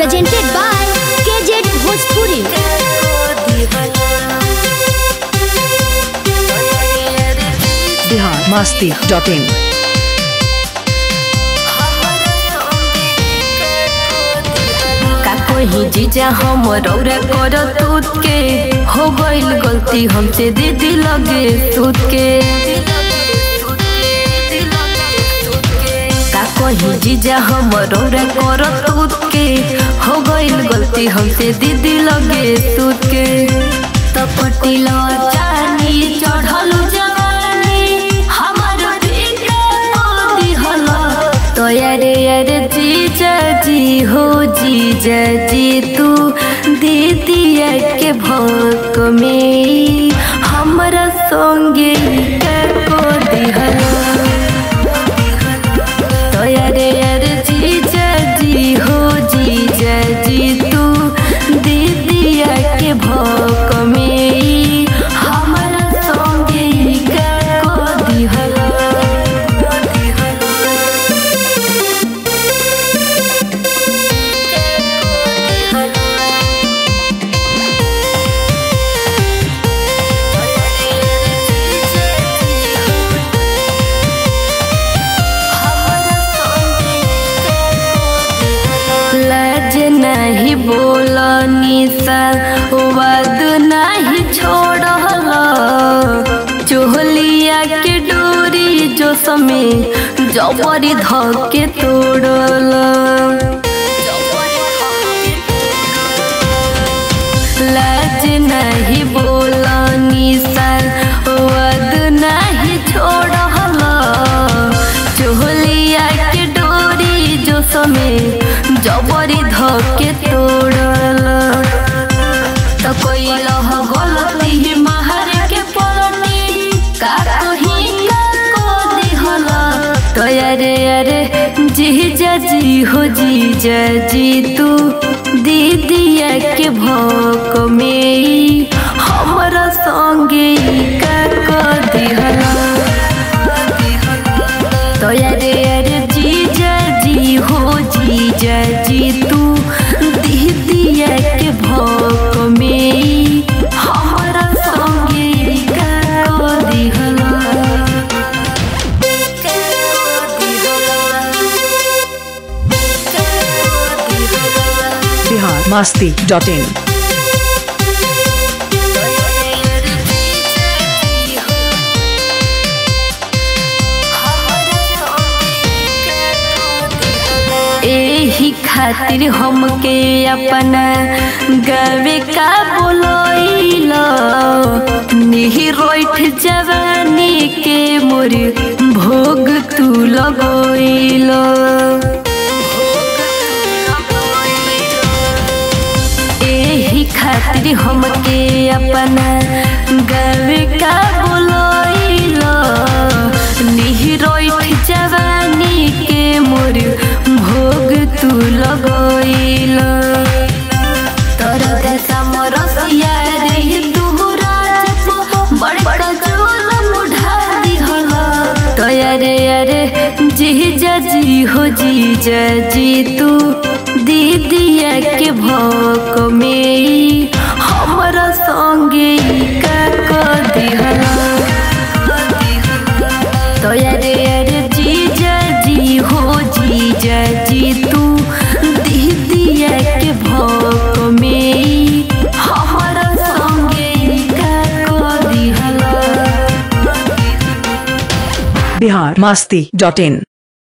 presented by KZ Bhojpuri. Bihar Masti dot in का कोई जीजा हम रौरा कर तूत के हो गइल गलती हमसे दीदी लगे सूत के का कोई जीजा हम रौरा कर तूत के हो गइल गलती हमसे दीदी लगे सूत के तपटिलो चानी चढ़ल जवानी हमर पीके मोदी हला तो यारे यारे जीजा जी हो जीजा जी तू दीदिया के भोक में हमरा संगे को दिहला तो यारे यारे जीजा जी हो जीजा जी तू दीदिया के भोक में हमरा संगे को दिहला लाज नहीं बोलनी सा वाद नहीं छोड़ल चोहलिया के डोरी जो समय जबरी धके तोड़ल लाज नहीं बोलनी सा वाद नहीं छोड़ल चोहलिया के डोरी जो समय जबरी धके तोड़ल त कोई लह गलती महर के पलटी का कहीं का को दिहल तो अरे अरे जीजा जी हो जीजा जी तू दीदिया के भोक में हमरा संगे का को दिहला तो अरे अरे जीजा जी हो जीजा जी तू दीदिया के भोक में हमरा संगे का दिहला बिहार मस्ती डॉट इन एही खातिर हमके अपना गावे का बोलैल निही रोइठ जवानी के मोर भोग तू लगैल एही खातिर हमके अपना गावे का बोलैल निही रोइठ जवानी के मोर भोग तू लगैल तोर देशा मोर सिया रे तुहरा बड़ बड़ चोल मुढ़ा दिहल तो अरे अरे जीजा जी हो जीजा जी तू दीदिया के भोक में हमरा संगे का को दिहला तो अरे अरे जीजा जी हो जीजा जी तू दीदिया के भोक में हमरा संगे का को दिहला बिहार मस्ती डॉट इन